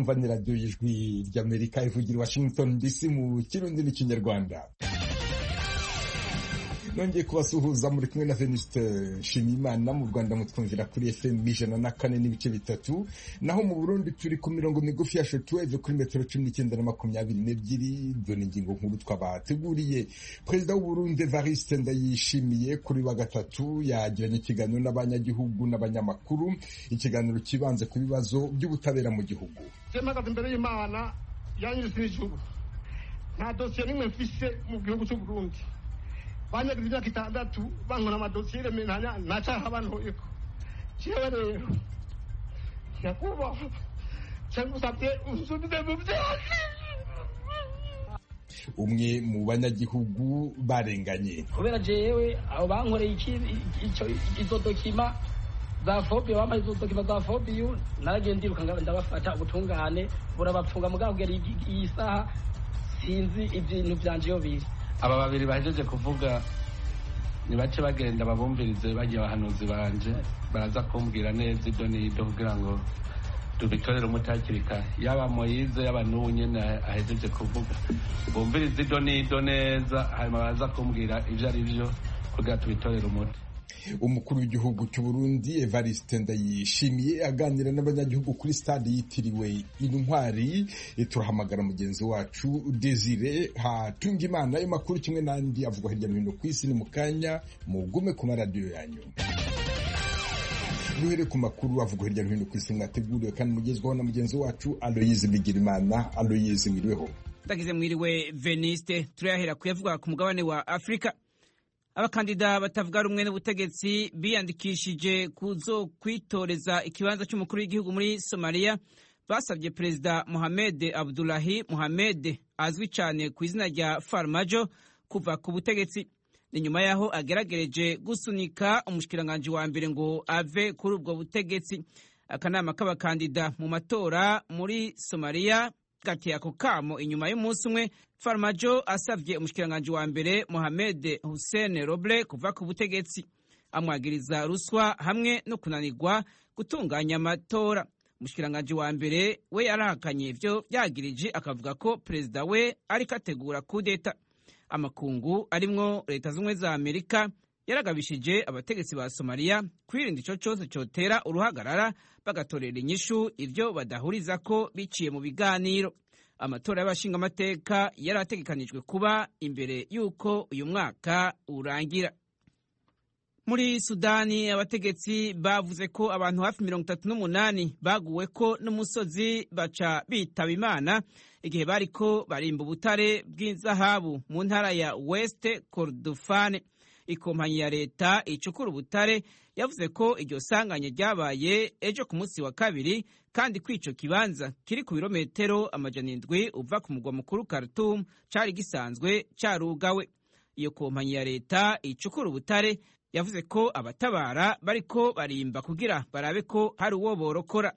mwumva ni radiyo y'ijwi ry'amerika ivugira washington dc mu kirundi n'ikinyarwanda nongeye kubasuhuza muri kumwe na Venuste Nshimiyimana mu Rwanda mutwumvira kuri FM ijana na kane n'ibice bitatu naho mu Burundi turi ku mirongo migufi ya shortwave kuri metero cumi n'icyenda na makumyabiri n'ebyiri dore ingingo nkuru twabateguriye perezida w'u Burundi Evariste Ndayishimiye kuri wa gatatu yagiranye ikiganiro n'abanyagihugu n'abanyamakuru ikiganiro kibanze ku bibazo by'ubutabera mu gihugu mpagaze imbere y'imana yanyuze n'ijuru nta dosiye n'imwe mfise mu gihugu cy'u Burundi banyagize imyaka itandatu bankora amadosiye remeranya ntacaha bantoyeko jewe rero nyakubahwa cyangusabye unsubize mu byose umwe mu banyagihugu barenganye kubera jewe abo bankoreye izo dokima za fobi bambaye izo dokima za fobi naragiye ndiruka ndabafata ubutungane burabapfunga mugabo kugera iyi saha sinzi ibintu byanje iyo biri aba babiri bahejeje kuvuga nibace bagenda babumvirize bagiye abahanuzi banje baraza kumbwira neza ibyo n'ibyo kugira ngo tubitorere umuti hakiri kare yaba moyize yaba n'ubu nyine ahejeje kuvuga bumvirize ibyo n'ibyo neza hanyuma baraza kumbwira ibyo ari byo kugira tubitorere umuti umukuru w'igihugu cy'u Burundi Evariste Ndayishimiye aganira n'abanyagihugu kuri stade yitiriwe intwari turahamagara mugenzi wacu Desire hatunga imana ayo makuru kimwe n'andi avugwa hirya no hino ku isi ni mu kanya mugume ku maradiyo yanyu duhere ku makuru avugwa hirya no hino ku isi mwateguriwe kandi mugezwaho na mugenzi wacu Aloyize Bigirimana Aloyize mwiriweho ndagize mwiriwe Veniste turayahera kuyavuga ku mugabane wa Afrika abakandida batavuga rumwe n'ubutegetsi biyandikishije kuzo kwitoreza ikibanza cy'umukuru w'igihugu muri somaliya basabye perezida mohamed abdulahi mohamed azwi cyane ku izina rya farmajo kuva ku butegetsi ni nyuma y'aho ageragereje gusunika umushikiranganji wa mbere ngo ave kuri ubwo butegetsi akanama k'abakandida mu matora muri somaliya gateye ako kamo inyuma y'umunsi umwe farmajo asabye umushikiranganji wa mbere mohamed hussein roble kuva ku butegetsi amwagiriza ruswa hamwe no kunanirwa gutunganya amatora umushikiranganji wa mbere we yarahakanye ivyo vyagirije akavuga ko perezida we ariko ategura kudeta amakungu arimwo leta z'ubumwe za amerika yaragabishije abategetsi ba somaliya kwirinda ico cose cotera uruhagarara bagatorera inyishu ivyo badahuriza ko biciye mu biganiro amatora y'abashingamateka yari ategekanijwe kuba imbere y'uko uyu mwaka urangira muri sudani abategetsi bavuze ko abantu hafi mirongo itatu n'umunani baguwe ko n'umusozi baca bitaba imana igihe bariko barimba ubutare bw'izahabu mu ntara ya west kordofane ikompanyi ya leta icukura ubutare yavuze ko iryo sanganya ryabaye ejo ku munsi wa kabiri kandi ko ico kibanza kiri ku birometero amajana indwi uva ku mugwa mukuru Khartoum cari gisanzwe carugawe iyo kompanyi ya leta icukura ubutare yavuze ko abatabara bariko barimba kugira barabe ko hari uwo borokora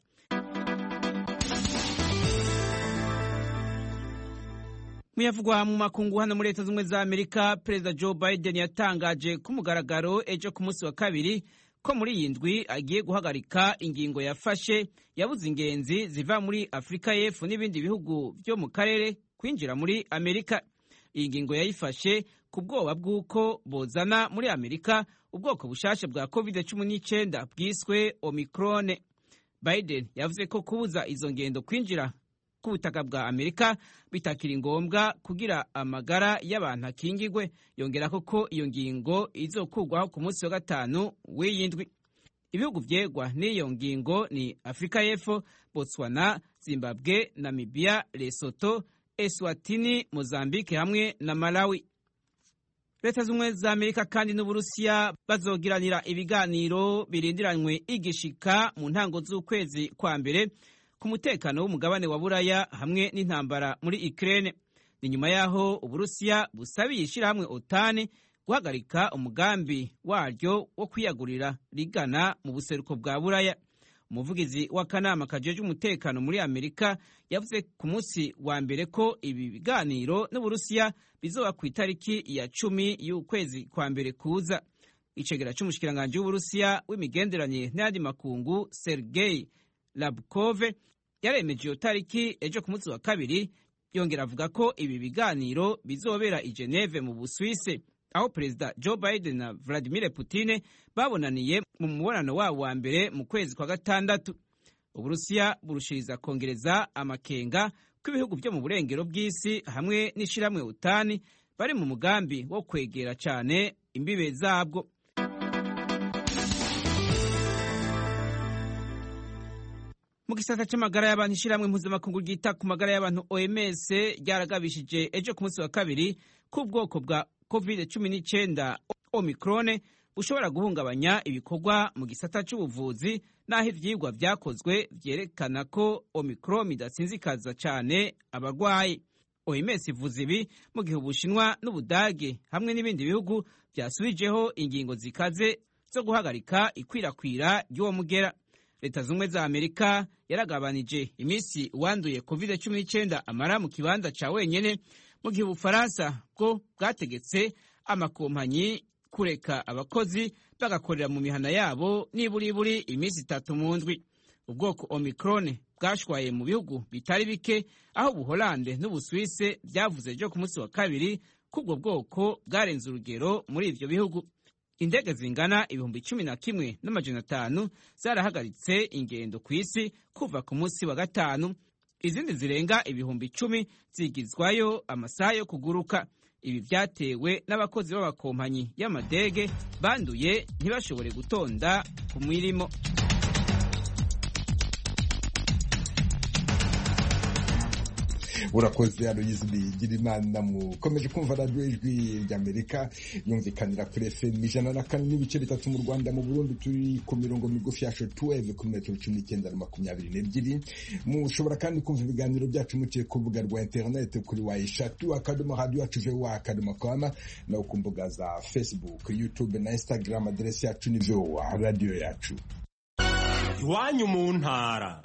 muyavugwa mu makungu hano muri leta z'ubumwe za amerika perezida joe biden yatangaje ku mugaragaro ejo ku munsi wa kabiri ko muri iyi ndwi agiye guhagarika ingingo yafashe yabuze ingenzi ziva muri afurika y'epfo n'ibindi bihugu byo mu karere kwinjira muri amerika iyi ngingo yayifashe ku bwoba bw'uko bozana muri amerika ubwoko bushasha bwa covid cumi n'icyenda bwiswe omikrone biden yavuze ko kubuza izo ngendo kwinjira ku butaka bwa amerika bitakiri ngombwa kugira amagara y'abantu akingigwe yongera ko iyo ngingo izokugwaho ku munsi wa gatanu w'iyi ndwi ibihugu vyegwa n'iyo ngingo ni afurika y'epfo botswana zimbabwe namibia lesoto eswatini mozambike hamwe na malawi leta z'ubumwe za amerika kandi n'uburusiya bazogiranira ibiganiro birindiranywe igishika mu ntango z'ukwezi kwa mbere ku mutekano w'umugabane wa buraya hamwe n'intambara muri Ukraine ni nyuma y'aho uburusiya busabiye ishyirahamwe otani guhagarika umugambi waryo wo kwiyagurira rigana mu buseruko bwa buraya umuvugizi w'akanama kajeje umutekano muri amerika yavuze ku munsi wa mbere ko ibi biganiro n'uburusiya bizoba ku itariki ya cumi y'ukwezi kwa mbere kuza icegera c'umushikiranganji w'uburusiya w'imigenderanire n'ayandi makungu sergei labkove yaremeje iyo tariki ejo ku munsi wa kabiri yongera avuga ko ibi biganiro bizobera i Geneve mu Busuwise aho perezida Joe Biden na Vladimir Putin babonaniye mu mubonano wabo wa mbere mu kwezi kwa gatandatu uburusiya burushiriza kongereza amakenga ko ibihugu byo mu burengero bw'isi hamwe n'ishyirahamwe utani bari mu mugambi wo kwegera cyane imbibe zabwo mu gisata cy'amagara y'abantu ishyirahamwe mpuzamakungu ryita ku magara y'abantu oms ryaragabishije ejo ku munsi wa kabiri ko ubwoko bwa covid cumi n'icyenda omikrone bushobora guhungabanya ibikorwa mu gisata cy'ubuvuzi n'aho ibyigwa byakozwe byerekana ko omicron idasinzikaza cyane abarwayi oms ivuze ibi mu gihe ubushinwa n'ubudage hamwe n'ibindi bihugu byasubijeho ingingo zikaze zo guhagarika ikwirakwira ry'uwo mugera leta zunze ubumwe za amerika yaragabanije iminsi uwanduye covid cumi n'icyenda amara mu kibanza cya wenyine mu gihe ubufaransa bwo bwategetse amakompanyi kureka abakozi bagakorera mu mihana yabo niburiburi iminsi itatu mu ndwi ubwoko omicron bwashwaye mu bihugu bitari bike aho ubuholande n'ubusuwise byavuze ejo ku munsi wa kabiri ko ubwo bwoko bwarenze urugero muri ibyo bihugu indege zingana ibihumbi cumi na kimwe n'amajana atanu zarahagaritse ingendo ku isi kuva ku munsi wa gatanu izindi zirenga ibihumbi icumi zigizwayo amasaha yo kuguruka ibi byatewe n'abakozi b'amakompanyi y'amadege banduye ntibashobore gutonda ku mirimo urakoze aloyizi bigira imana mukomeje kumva radiyo ijwi ry'amerika yumvikanira kuri fm ijana na kane n'ibice bitatu mu rwanda mu burundi turi ku mirongo migufi ya shotuweve ku metero cumi n'icyenda na makumyabiri n'ebyiri mushobora kandi kumva ibiganiro byacu muciye ku rubuga rwa interineti kuri wa eshatu akadomo radiyo yacu vowa akadomo kama no ku mbuga za facebook youtube na instagram aderesi yacu ni vowa radiyo yacu iwanyu mu ntara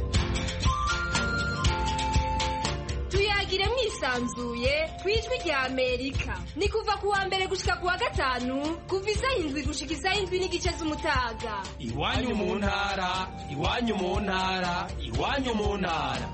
tuyagire mwisanzuye ku ijwi rya amerika ni kuva ku wa mbere gushika ku wa gatanu kuva isaha indwi gushika isaha indwi n'igice z'umutaga iwanyu mu ntara iwanyu mu ntara iwanyu mu ntara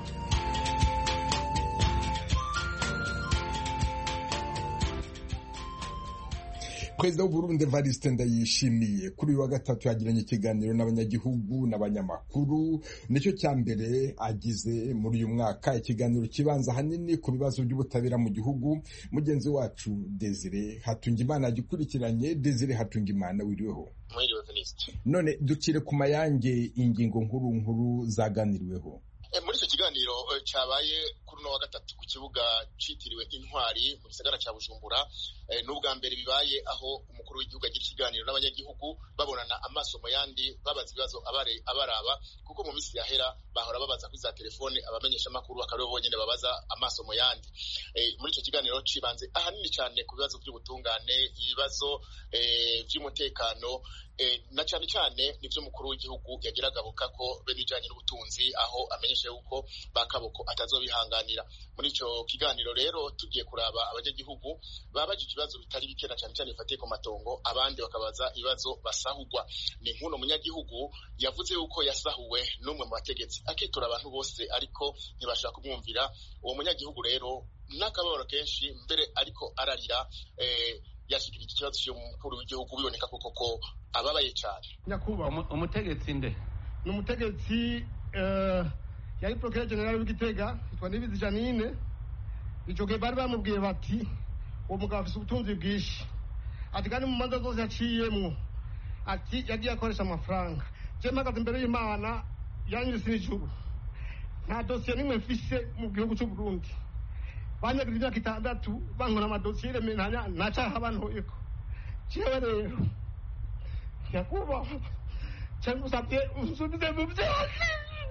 perezida w'uburundi evariste ndayishimiye kuri uyu wa gatatu yagiranye ikiganiro n'abanyagihugu n'abanyamakuru nicyo cya mbere agize muri uyu mwaka ikiganiro kibanza ahanini ku bibazo by'ubutabera mu gihugu mugenzi wacu desire hatungimana yagikurikiranye desire hatungimana wiriweho none dukire ku mayange ingingo nkuru nkuru zaganiriweho muri icyo kiganiro cyabaye kuri uno wa gatatu ku kibuga cyitiriwe intwari mu gisagara cya bujumbura ni ubwa mbere bibaye aho umukuru w'igihugu agira ikiganiro n'abanyagihugu babonana amaso mu yandi babaza ibibazo abaraba kuko mu minsi yahera bahora babaza kuri za telefone abamenyeshamakuru bakaba aribo bonyine babaza amaso mu yandi muri icyo kiganiro cibanze ahanini cyane ku bibazo by'ubutungane ibibazo by'umutekano na cyane cyane nibyo umukuru w'igihugu yagira agabuka ko be n'ibijyanye n'ubutunzi aho amenyesha yuko bakaboko atazobihanganira muri icyo kiganiro rero tugiye kuraba abanyagihugu babajije ibibazo bitari bike na cyane cyane bifatiye ku matongo abandi bakabaza ibibazo basahugwa ni nk'uno munyagihugu yavuze yuko yasahuwe n'umwe mu bategetsi akitura abantu bose ariko ntibashaka kumwumvira uwo munyagihugu rero n'akababaro kenshi mbere ariko ararira yashikirije ikibazo cy'umukuru w'igihugu biboneka koko ko ababaye cyane nyakubahwa umutegetsi nde ni umutegetsi yari porokere generale w'igitega yitwa nibizi janine icyo gihe bari bamubwiye bati uwo mugabo afite ubutunzi bwinshi ati kandi mu manza zose yaciyemo ati yagiye akoresha amafaranga njye mpagaze imbere y'imana yanyuze n'ijuru nta dosiye n'imwe mfise mu gihugu cy'u Burundi banyagize imyaka itandatu bankora amadosiye remeranya nta cyaha bantoyeko jewe rero nyakubahwa cyangwa usabye unsubize mu byose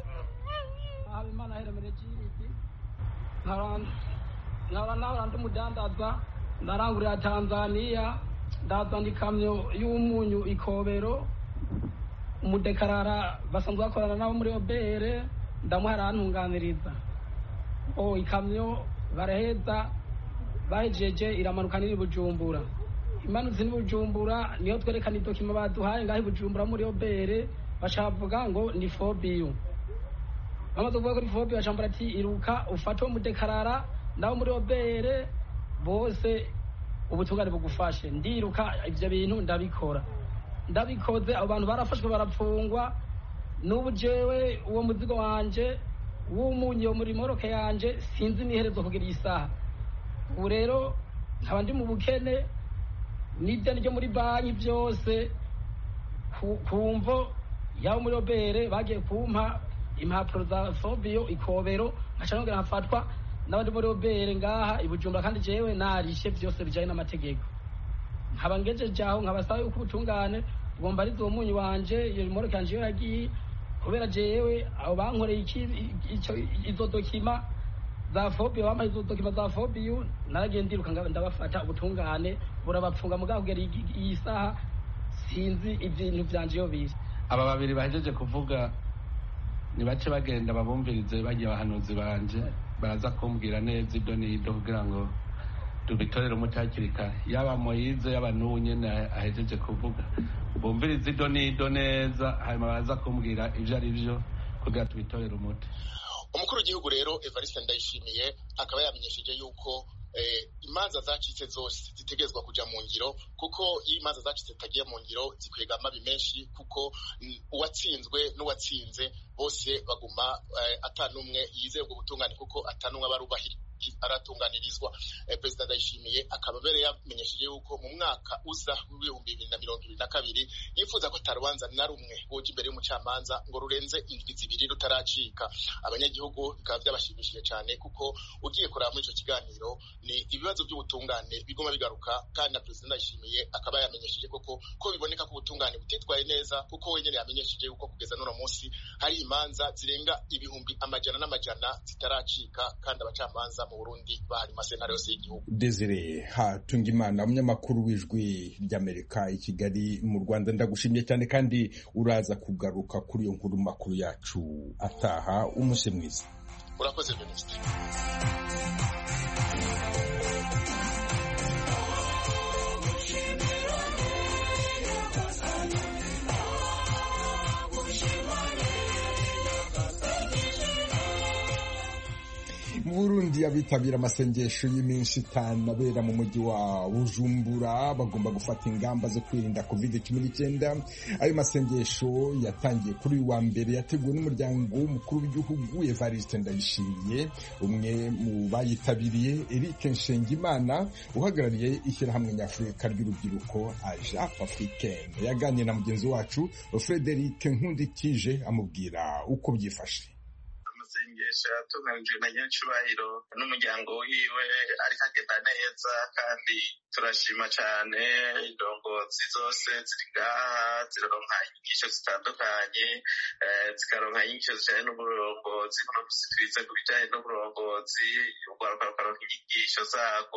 habimana heremere kiriti nkaba nahora ndi umudandaza ndarangurira tanzaniya ndazana ikamyo y'umunyu ikobero umudekarara basanzwe bakorana nabo muri obere ndamuha arantunganiriza o ikamyo baraheza bahejeje iramanuka niri bujumbura imanutse n'ibujumbura niyo twerekana idokima baduhaye ngaho ibujumbura muri obere bashavuga ngo ni fobiyu bamaze kuvuga kuri fobi bacambara ati iruka ufate uwo mudekarara nawe muri obere bose ubutungane bugufashe ndiruka ivyo bintu ndabikora ndabikoze abo bantu barafashwe barapfungwa n'ubu jewe uwo muzigo wanje w'umunyi wo muri moroke yanje sinzi n'iherezo kugira iyi saha ubu rero nkaba ndi mu bukene n'ideni ryo muri banki byose ku mvo yaba muri obere bagiye kumpa impapuro za fobiyo ikobero nkaca nongera nkafatwa n'abandi muri obere ngaha i bujumbura kandi jewe narishe byose bijanye n'amategeko nkaba ngejeje aho nkabasaba yuko ubutungane bugomba ari uwo munyu wanje iyo moroke yanje iyo yagiye kubera jewe abo bankoreye iki ico izo dokima za fobiyo bambaye izo dokima za fobiyo naragiye ndiruka ndabafata ubutungane burabapfunga mugabo kugera iyi saha sinzi ibintu vyanje iyo biri aba babiri bahejeje kuvuga nibace bagenda babumvirize bagiye abahanuzi banje baraza kumbwira neza ibyo n'ibyo kugira ngo tubitorere umuti hakiri kare yaba moyize yaba n'ubu nyene ahejeje kuvuga bumvirize ibyo n'ibyo neza hanyuma baraza kumbwira ivyo ari vyo kugira tubitorere umuti umukuru w'igihugu rero evariste ndayishimiye akaba yamenyesheje yuko imanza zacitse zose zitegerezwa kuja mu ngiro kuko iyo imanza zacitse zitagiye mu ngiro zikwega amabi menshi kuko uwatsinzwe n'uwatsinze bose baguma atanumwe yizeye ubwo butungane kuko atanumwe aba aratunganirizwa perezida ndayishimiye akaba mbere yamenyesheje yuko mu mwaka uza w'ibihumbi bibiri na mirongo ibiri na kabiri yifuza ko atarubanza na rumwe woja imbere y'umucamanza ngo rurenze indwi zibiri rutaracika abanyagihugu bikaba byabashimishije cyane kuko ugiye kureba muri icyo kiganiro ni ibibazo by'ubutungane biguma bigaruka kandi na perezida ndayishimiye akaba yamenyesheje koko ko biboneka ko ubutungane butitwaye neza kuko wenyine yamenyesheje yuko kugeza n'uno munsi hari imanza zirenga ibihumbi amajana n'amajana zitaracika kandi abacamanza mu Burundi bahari masentare yose y'igihugu Desire Hatungimana umunyamakuru w'ijwi ry'Amerika i Kigali mu Rwanda ndagushimye cyane kandi uraza kugaruka kuri iyo nkuru makuru yacu ataha umunsi mwiza urakoze Venuste mu Burundi abitabira amasengesho y'iminsi itanu abera mu mujyi wa Bujumbura bagomba gufata ingamba zo kwirinda covid cumi n'icyenda ayo masengesho yatangiye kuri uyu wa mbere yateguwe n'umuryango w'umukuru w'igihugu Evariste Ndayishimiye umwe mu bayitabiriye Eric Nshengimana uhagarariye ishyirahamwe nyafurika ry'urubyiruko Ajap Africaine yaganiriye na mugenzi wacu Frederic Nkundikije amubwira uko byifashe amasengesho yatunganijwe na nyir'icyubahiro n'umuryango wiwe ariko agenda neza kandi turashima cyane indongozi zose ziri ngaha ziraronka inyigisho zitandukanye zikaronka inyigisho zijyanye n'uburongozi buno twize ku bijyanye n'uburongozi urwaruka rukaronka inyigisho zarwo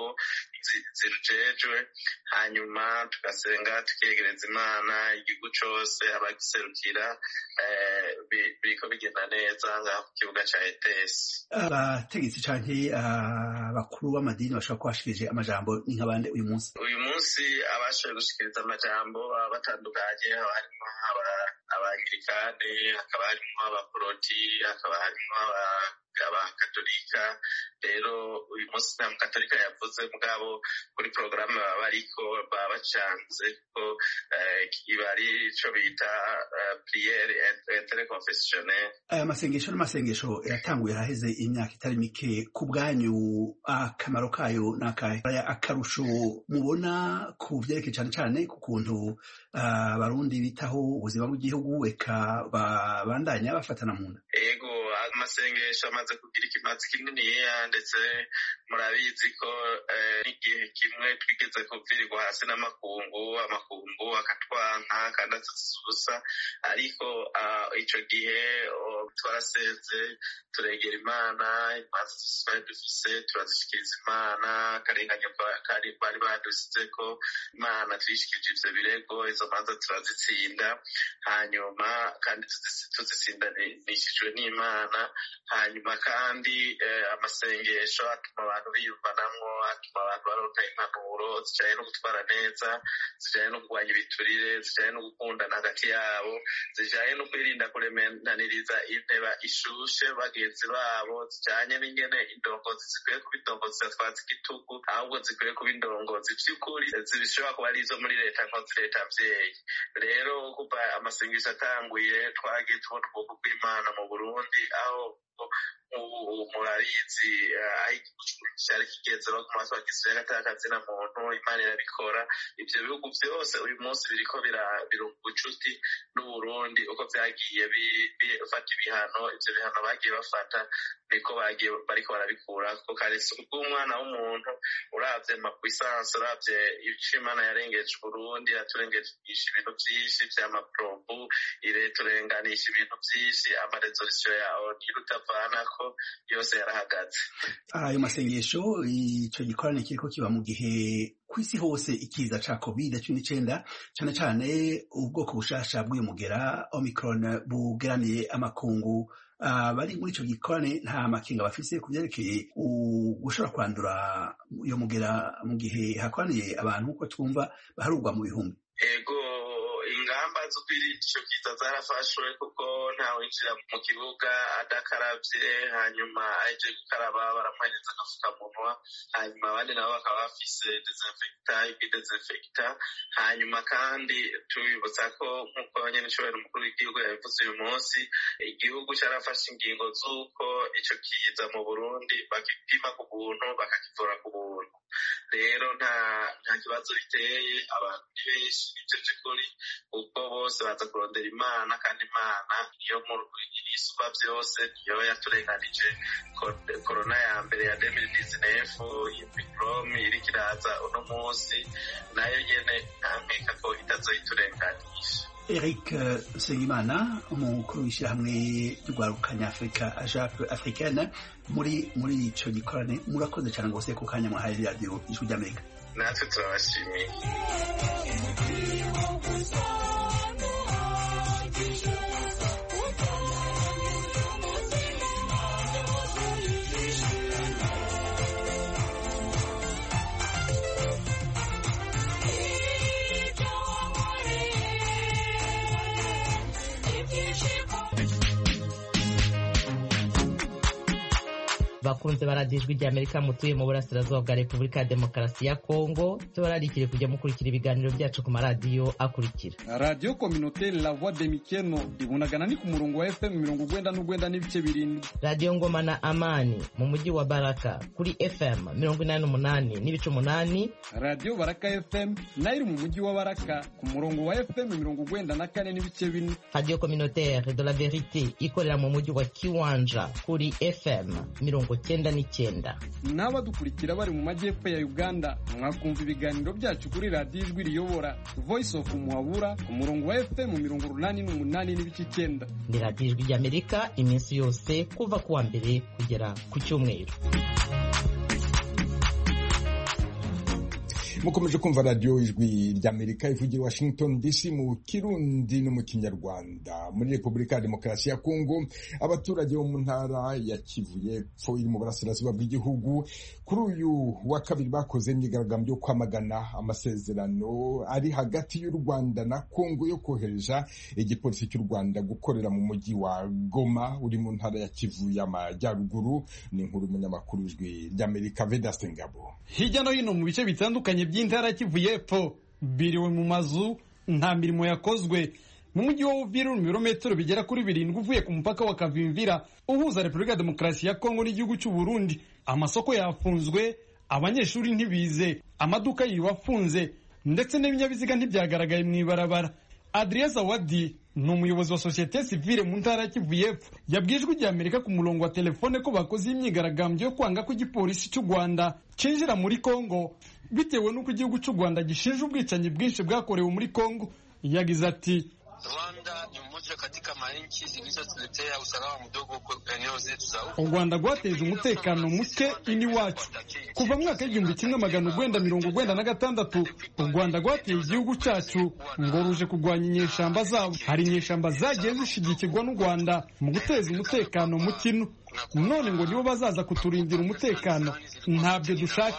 zirujejwe hanyuma tugasenga tukegereza imana igihugu cyose abagiserukira biriko bigenda neza ngaha ku kibuga cya etesi abategetsi canke abakuru b'amadini bashobora kuba bashikirije amajambo ni nk'abande uyu munsi uyu munsi abashoboye gushikiriza amajambo baba batandukanye haba harimo abangirikani hakaba harimo abaporoti hakaba harimo abakatolika rero uyu munsi nta mukatolika yavuze mugabo kuri porogaramu baba bariko baba bacanze ko iba ari ico bita priere interconfessionnel aya masengesho n'amasengesho yatanguye haraheze imyaka itari mike ku bwanyu akamaro kayo n'akahe akarusho mubona ku vyerekeye cane cane ku kuntu abarundi bitaho ubuzima bw'igihugu eka babandanya bafatana mu nda ego amasengesho amaze kugira ikimazi kininiya ndetse murabizi ko n'igihe kimwe twigeze kuvirirwa hasi n'amakungu amakungu akatwanka kandi atasusa ariko ico gihe twarasenze turegera imana imanza zose twari dufise turazishikiriza imana akarenganya kari bari badusize ko imana tuyishikirije ivyo birego izo manza turazitsinda hanyuma kandi tuzisindanishijwe n'imana hanyuma kandi amasengesho atuma abantu biyumvanamwo atuma abantu baronka impanuro zijanye no gutwara neza zijanye no kurwanya ibiturire zijanye no gukundana hagati yabo zijanye no kwirinda kuremenaniriza inteba ishushe bagenzi babo zijanye n'ingene indongozi zikwiye kuba indongozi zidatwaza igitugu ahubwo zikwiye kuba indongozi vy'ukuri zishobora kuba ari izo muri leta nkozi leta mvyeyi rero kuva amasengesho atanguye twagiye tubona ubwoko bw'imana mu burundi aho murabizi aho igihugu cyari kigenze no ku maso gisera atakazina muntu imana irabikora ivyo bihugu vyose uyu munsi biriko birunga ubucuti n'uburundi uko vyagiye bifata ibihano ivyo bihano bagiye bafata niko bagiye bariko barabikura kuko kare si ubw'umwana w'umuntu uravye makwisansi uravye ico imana yarengeje uburundi yaturengeje ibintu vyinshi vy'amaprobu ireturenganisha ibintu vyinshi amarezolisiyo yawo ntirutavanako yose yarahagaze ayo masengesho ico gikorane kiriko kiba mu gihe kw'isi hose ikiza ca covid cumi n'icenda cane cane ubwoko bushasha bw'uyu mugera omicron bugeraniye amakungu bari muri ico gikorane nta makinga bafise ku vyerekeye gushobora kwandura uyo mugera mu gihe hakoraniye abantu uko twumva baharugwa mu bihumbi ego ingamba zo kwirinda ico kiza zarafashwe kuko ntawinjira mu kibuga adakaravye hanyuma aheje gukaraba baramuhereza agafukamunwa hanyuma abandi nabo bakaba bafise desinfekta ibidesinfekta hanyuma kandi tubibutsa ko nk'uko nyene icobera umukuru w'igihugu yabivuze uyu munsi igihugu carafashe ingingo z'uko ico kiza mu burundi bagipima ku buntu bakakivura ku buntu rero nta nta kibazo biteye abantu ni benshi nivyo vy'ukuri kuko bose baza kurondera imana kandi imana niyo isumba vyose niyo yaturenganije korona ya mbere ya demiri dizinefu imikromi iriko iraza uno munsi nayo nyene ntankeka ko itazoyiturenganisha Eric Nsengimana umukuru w'ishyirahamwe ry'urwarukanya Afurika ajape africaine muri muri ico gikorane murakoze cyane rwose ku kanya mwahaye radiyo ijwi ry'Amerika natwe turabashimiye bakunze baradiyo ijwi ry'amerika mutuye mu burasirazuba bwa repubulika ya demokarasi ya kongo tubararikire kujya mukurikira ibiganiro byacu ku maradiyo akurikira radiyo kominoteri la voix de mikeno ibunagana ni ku murongo wa fm mirongo ugwenda n'ugwenda n'ibice birindwi radiyo ngoma na amani mu mujyi wa baraka kuri fm mirongo inani n'umunani n'ibice umunani radiyo baraka fm nayo iri mu mujyi wa baraka ku murongo wa fm mirongo ugwenda na kane n'ibice bine radiyo kominoteri de la verite ikorera mu mujyi wa kiwanja kuri fm mirongo cyenda n'icyenda n'abadukurikira bari mu majyepfo ya uganda mwakumva ibiganiro byacu kuri radiyo ijwi riyobora voice of muhabura ku murongo wa fm mirongo urunani n'umunani n'ibice icyenda ni radiyo ijwi ry'amerika iminsi yose kuva ku wa mbere kugera ku cyumweru mukomeje kumva radiyo ijwi ry'amerika ivugira washington dc mu kirundi no mu kinyarwanda muri repubulika ya demokarasi ya kongo abaturage bo mu ntara ya kivu y'epfo iri mu burasirazuba bw'igihugu kuri uyu wa kabiri bakoze imyigaragambyo yo kwamagana amasezerano ari hagati y'u rwanda na kongo yo kohereza igipolisi cy'u rwanda gukorera mu mujyi wa goma uri mu ntara ya kivu y'amajyaruguru ni inkuru y'umunyamakuru ijwi ry'amerika vedaste ngabo hirya no hino mu bice bitandukanye by'intara kivu y'epfo biriwe mu mazu nta mirimo yakozwe mu mujyi wa uvira mu birometero bigera kuri birindwi uvuye ku mupaka wa kavimvira uhuza repubulika ya demokarasi ya kongo n'igihugu cy'u burundi amasoko yafunzwe abanyeshuri ntibize amaduka yiwe afunze ndetse n'ibinyabiziga ntibyagaragaye mu ibarabara adrien zawadi ni umuyobozi wa sosiyete sivile mu ntara ya kivu y'epfo yabwiye ijwi rya amerika ku murongo wa telefone ko bakoze imyigaragambyo yo kwanga ko igipolisi cy'u rwanda cinjira muri kongo bitewe n'uko igihugu cy'u rwanda gishinja ubwicanyi bwinshi bwakorewe muri kongo yagize ati Rwanda ni mmoja katika manchi zilizotuletea usalama mdogo eneo zetu za u rwanda rwateje umutekano muke iniwacu kuva mu mwaka w'igihumbi kimwe magana urwenda mirongo urwenda na gatandatu u rwanda rwateye igihugu cyacu ngo ruje kurwanya inyeshamba zabo hari inyeshamba zagiye zishigikirwa n'u rwanda mu guteza umutekano mu kino none ngo nibo bazaza kuturindira umutekano ntabyo dushaka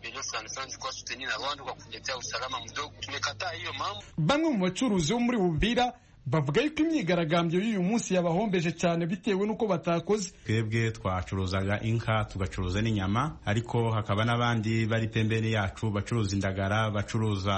bamwe mu bacuruzi bo muri bubira bavuga yuko imyigaragambyo y'uyu munsi yabahombeje cyane bitewe n'uko batakoze twebwe twacuruzaga inka tugacuruza n'inyama ariko hakaba n'abandi bari pembeni yacu bacuruza indagara bacuruza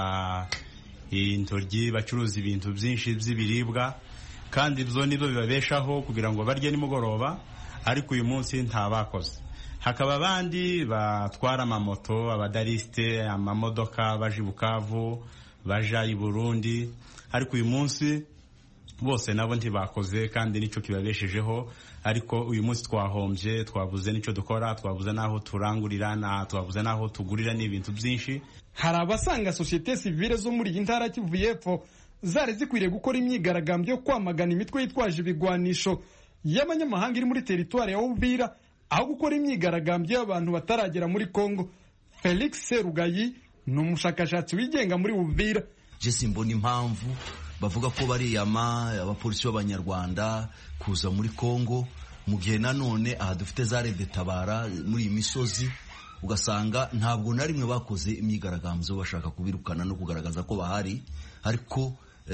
intoryi bacuruza ibintu byinshi by'ibiribwa kandi ibyo nibyo bibabeshaho kugira ngo barye nimugoroba ariko uyu munsi nta bakoze hakaba abandi batwara amamoto abadarisite amamodoka baje i bukavu baja i burundi ariko uyu munsi bose nabo ntibakoze kandi nicyo kibabeshejeho ariko uyu munsi twahombye twabuze n'icyo dukora twabuze n'aho turangurira twabuze n'aho tugurira n'ibintu byinshi hari abasanga sosiyete sivile zo muri iyi ntara kivu y'epfo zari zikwiriye gukora imyigaragambyo yo kwamagana imitwe yitwaje ibigwanisho y'abanyamahanga iri muri teritwari ya uvira aho gukora imyigaragambyo y'abantu bataragera muri congo felix serugayi ni umushakashatsi wigenga muri uvira je simbona impamvu bavuga ko bariyama abapolisi b'abanyarwanda kuza muri congo mu gihe nanone aha dufite za tabara muri iyi misozi ugasanga ntabwo na rimwe bakoze imyigaragambyo bashaka kubirukana no kugaragaza ko bahari ariko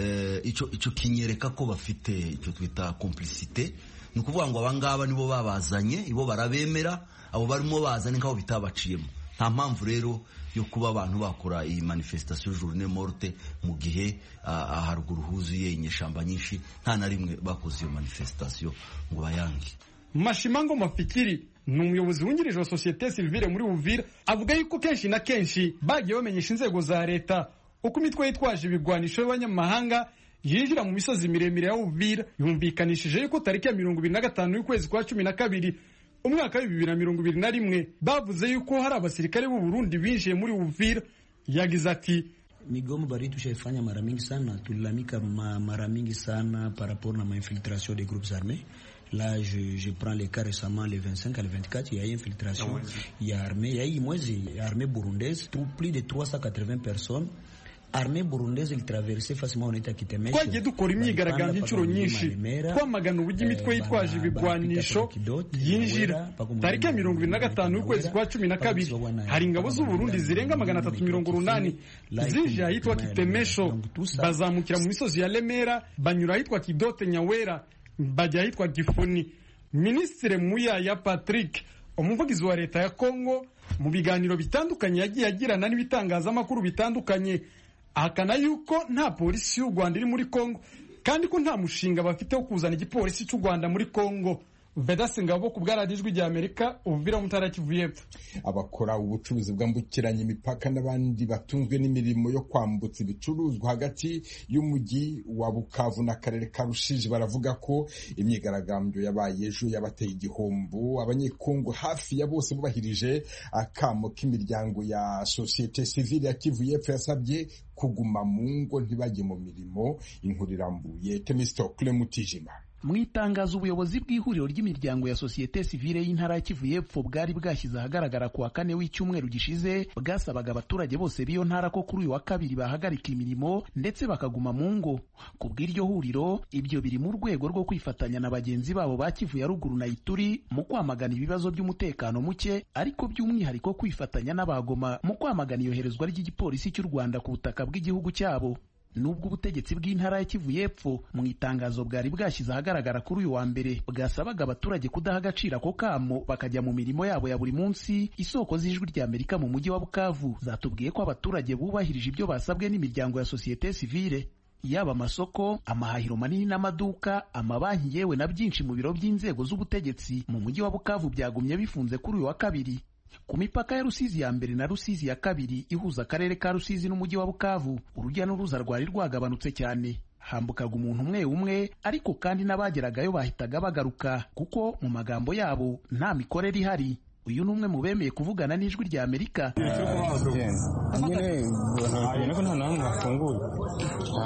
icyo kinyereka ko bafite icyo twita complicite ni ukuvuga ngo abangaba nibo babazanye ibo barabemera abo barimo bazanye nk'aho bitabaciyemo nta mpamvu rero yo kuba abantu bakora iyi manifestation journée morte mu gihe haruguru huzuye inyeshamba nyinshi nta na rimwe bakoze iyo manifestation ngo bayange mashimango mafikiri ni umuyobozi wungirije wa sosiyete sivile muri uvira avuga yuko kenshi na kenshi bagiye bamenyesha inzego za leta uko imitwe yitwaje ibigwanisho y'abanyamahanga yinjira mu misozi miremire ya uvira yumvikanishije yuko tariki ya mirongo ibiri na gatanu y'ukwezi kwa cumi na kabiri umwaka wa bibiri na mirongo ibiri na rimwe bavuze yuko hari abasirikare b'u Burundi binjiye muri Uvira yagize ati migomo bari tushaifanya mara mingi sana tulilamika ma, mara mingi sana par rapport na mainfiltration des groupes armés Là, je, je prends les cas récemment, le 25 à le 24, il y a eu infiltration, il y a armée, il y a eu mwezi, armée burundaise, plus de 380 personnes armée burundaise ilitraverse facilement unaita Kitemesho. Twagiye dukora imyigaragambyo inshuro nyinshi twamagana uburyo imitwe yitwaje ibigwanisho yinjira tariki ya mirongo ibiri na gatanu y'ukwezi kwa cumi na kabiri hari ingabo z'u Burundi zirenga magana atatu mirongo urunani zije ahitwa Kitemesho bazamukira mu misozi ya Lemera banyura ahitwa Kidote Nyawera bajya ahitwa Gifuni Minisitiri Muyaya Patrick umuvugizi wa leta ya Kongo mu biganiro bitandukanye yagiye agirana n'ibitangazamakuru bitandukanye ahakana yuko nta polisi y'u Rwanda iri muri Kongo kandi ko nta mushinga bafite wo kuzana igipolisi cy'u Rwanda muri Kongo Vedaste Ngabo ku bwaradiyo ijwi rya Amerika Uvira mu ntara Kivu y'Epfo abakora ubucuruzi bwambukiranya imipaka n'abandi batunzwe n'imirimo yo kwambutsa ibicuruzwa hagati y'umujyi wa Bukavu n'akarere ka Rushiji baravuga ko imyigaragambyo yabaye ejo yabateye igihombo abanyekongo hafi ya bose bubahirije akamo k'imiryango ya sosiyete sivile ya Kivu y'Epfo yasabye kuguma mu ngo ntibajye mu mirimo inkuru irambuye Temistokle Mutijima mu itangazo ubuyobozi bw'ihuriro ry'imiryango ya sosiyete sivile y'intara ya Kivu y'Epfo bwari bwashyize ahagaragara ku wa kane w'icyumweru gishize bwasabaga abaturage bose b'iyo ntara ko kuri uyu wa kabiri bahagarika imirimo ndetse bakaguma mu ngo ku bw'iryo huriro ibyo biri mu rwego rwo kwifatanya na bagenzi babo ba Kivu ya ruguru na Ituri mu kwamagana ibibazo by'umutekano muke ariko by'umwihariko kwifatanya n'abagoma mu kwamagana iyoherezwa ry'igipolisi cy'u Rwanda ku butaka bw'igihugu cyabo nubwo ubutegetsi bw'intara ya Kivu y'Epfo mu itangazo bwari bwashyize ahagaragara kuri uyu wa mbere bwasabaga abaturage kudaha agaciro ako kamo bakajya mu mirimo yabo ya buri munsi isoko z'ijwi rya Amerika mu mujyi wa Bukavu zatubwiye ko abaturage bubahirije ibyo basabwe n'imiryango ya sosiyete sivile yaba amasoko amahahiro manini n'amaduka amabanki yewe na byinshi mu biro by'inzego z'ubutegetsi mu mujyi wa Bukavu byagumye bifunze kuri uyu wa kabiri ku mipaka ya Rusizi ya mbere na Rusizi ya kabiri ihuza akarere ka Rusizi n'umujyi wa Bukavu urujya n'uruza rwari rwagabanutse cyane hambukaga umuntu umwe umwe ariko kandi n'abageragayo bahitaga bagaruka kuko mu magambo yabo nta mikorere ihari uyu ni umwe mu bemeye kuvugana n'ijwi rya Amerika nyine ubona ko nta namwe hafunguye nta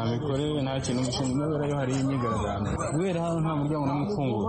mikorere nta kintu gishinzwe kubera yo hariyo imyigaragambyo kubera hano nta muryango n'umwe ufunguye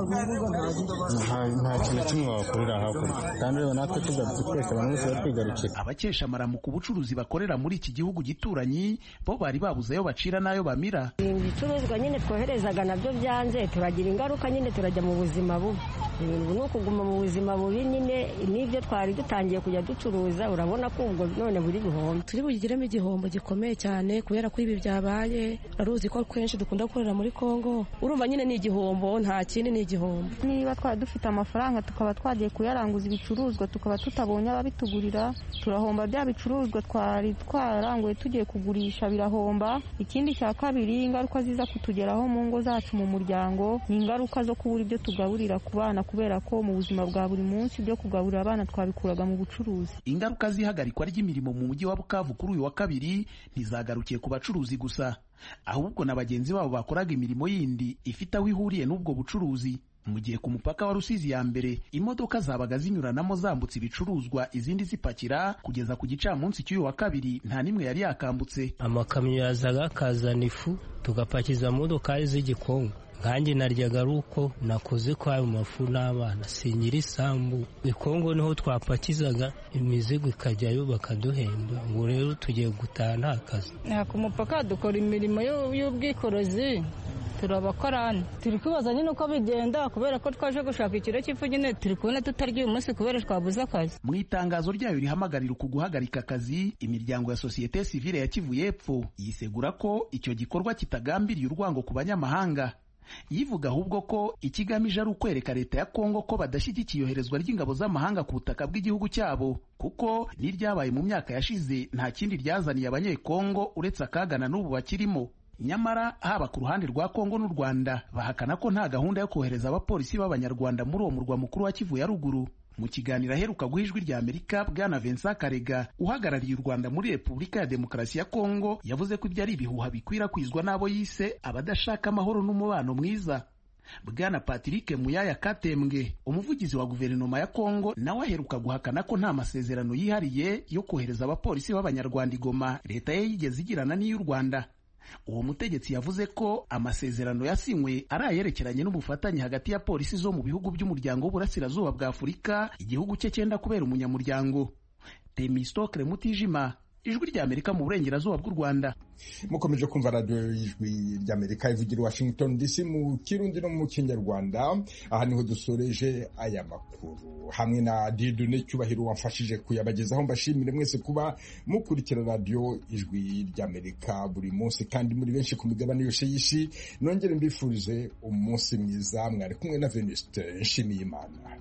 nta kintu na kimwe wakorera hakurya kandi rero natwe tugarutse twese abantu bose batwigarukira abakesha amaramuko ubucuruzi bakorera muri iki gihugu gituranyi bo bari babuze ayo bacira n'ayo bamira ibicuruzwa nyine twoherezaga nabyo byanze turagira ingaruka nyine turajya mu buzima bubi ibintu ni ukuguma mu buzima bubi nyine n'ibyo twari dutangiye kujya ducuruza urabona ko ubwo none buri bihombo turi bugiremo igihombo gikomeye cyane kubera ko ibi byabaye uraruzi ko kenshi dukunda gukorera muri kongo urumva nyine ni igihombo nta kindi ni igihombo niba twari dufite amafaranga tukaba twagiye kuyaranguza ibicuruzwa tukaba tutabonye ababitugurira turahomba bya bicuruzwa twari twararanguye tugiye kugurisha birahomba ikindi cya kabiri ingaruka ziza kutugeraho mu ngo zacu mu muryango ni ingaruka zo kubura ibyo tugaburira ku bana kubera ko mu buzima bwa buri munsi ibyo kugaburira abana twabikuraga mu bucuruzi ingaruka z'ihagarikwa ry'imirimo mu mujyi wa bukavu kuri uyu wa kabiri ntizagarukiye ku bacuruzi gusa ahubwo na bagenzi babo bakoraga imirimo yindi ifite aho ihuriye n'ubwo bucuruzi mu gihe ku mupaka wa rusizi ya mbere imodoka zabaga zinyuranamo zambutse ibicuruzwa izindi zipakira kugeza ku gicamunsi cy'uyu wa kabiri nta n'imwe yari yakambutse amakamyo yazaga akazana ifu tugapakiza modokari z'igikongo nkanjye naryaga ari uko nakoze kwa ayo mafu n'abana sinyira isambu ikongo niho twapakizaga imizigo ikajyayo bakaduhemba ubu rero tugiye gutaha nta kazi ku mupaka dukora imirimo y'ubwikorezi turabakorani turi kwibaza nyine uko bigenda kubera ko twaje gushaka ikiro cy'ifu nyine turi kubona tutarya uyu munsi kubera twabuze akazi mu itangazo ryayo rihamagarira uku guhagarika akazi imiryango ya sosiyete sivile ya kivu y'epfo yisegura ko icyo gikorwa kitagambiriye urwango ku banyamahanga yivuga ahubwo ko ikigamije ari ukwereka leta ya kongo ko badashyigikiye iyoherezwa ry'ingabo z'amahanga ku butaka bw'igihugu cyabo kuko n'iryabaye mu myaka yashize nta kindi ryazaniye abanyekongo uretse akagana n'ubu bakirimo nyamara haba ku ruhande rwa kongo n'u rwanda bahakana ko nta gahunda yo kohereza abapolisi b'abanyarwanda muri uwo murwa mukuru wa kivu ya ruguru mu kiganiro aheruka guha ijwi rya amerika bwana vincent karega uhagarariye u rwanda muri repubulika ya demokarasi ya kongo yavuze ko ibyo ari ibihuha bikwirakwizwa n'abo yise abadashaka amahoro n'umubano mwiza bwana patrick muyaya katembwe umuvugizi wa guverinoma ya kongo nawe aheruka guhakana ko nta masezerano yihariye yo kohereza abapolisi b'abanyarwanda igoma leta ye yigeze igirana n'iy'u rwanda uwo mutegetsi yavuze ko amasezerano yasinywe ari ayerekeranye n'ubufatanye hagati ya polisi zo mu bihugu by'umuryango w'uburasirazuba bwa afurika igihugu cye cyenda kubera umunyamuryango temistokle mutijima ijwi ry'amerika mu burengerazuba bw'u rwanda mukomeje kumva radiyo y'ijwi ry'amerika ivugira washington dc mu kirundi no mu kinyarwanda aha niho dusoreje aya makuru hamwe na didune cyubahiro wamfashije kuyabagezaho mbashimire mwese kuba mukurikira radiyo ijwi ry'amerika buri munsi kandi muri benshi ku migabane yose y'isi nongere mbifurize umunsi mwiza mwari kumwe na venuste nshimiyimana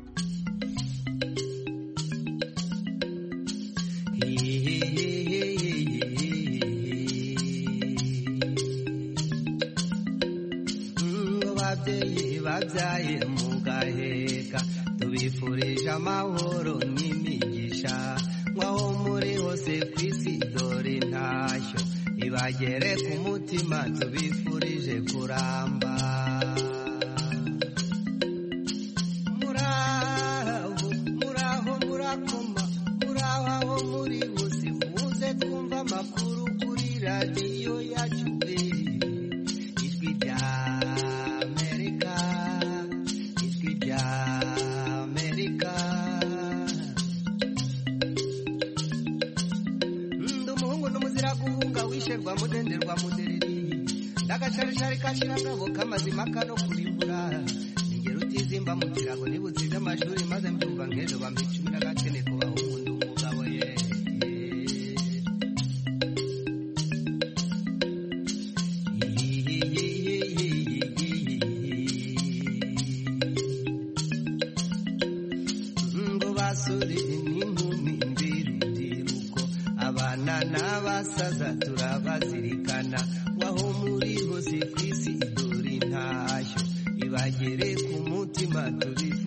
babyeyi babyaye mugaheka tubifurije amahoro n'imigisha nk'aho muri hose ku isi dore intashyo ibagere ku mutima tubifurije kuramba muraho muraho murakoma muraho aho muri hose muze twumva amakuru kuri radiyo yacu ijwi rya amerika ijwi rya amerika ndi umuhungu n'umuzira guhunga wisherwa mudenderwa mudereri ndagasharishari kashira ngabo k'amazima kano kurimbura ningero utizimba mu kirago nibutsize amashuri maze mbyumva nk'ejo bampa icumi n'agakene ku bahungu ndi umugabo ye ngo basore n'inkumi mbirubyiruko abana n'abasaza turabazirikana waho muri hose ku isi dore intashyo ibagere ku mutima tubifu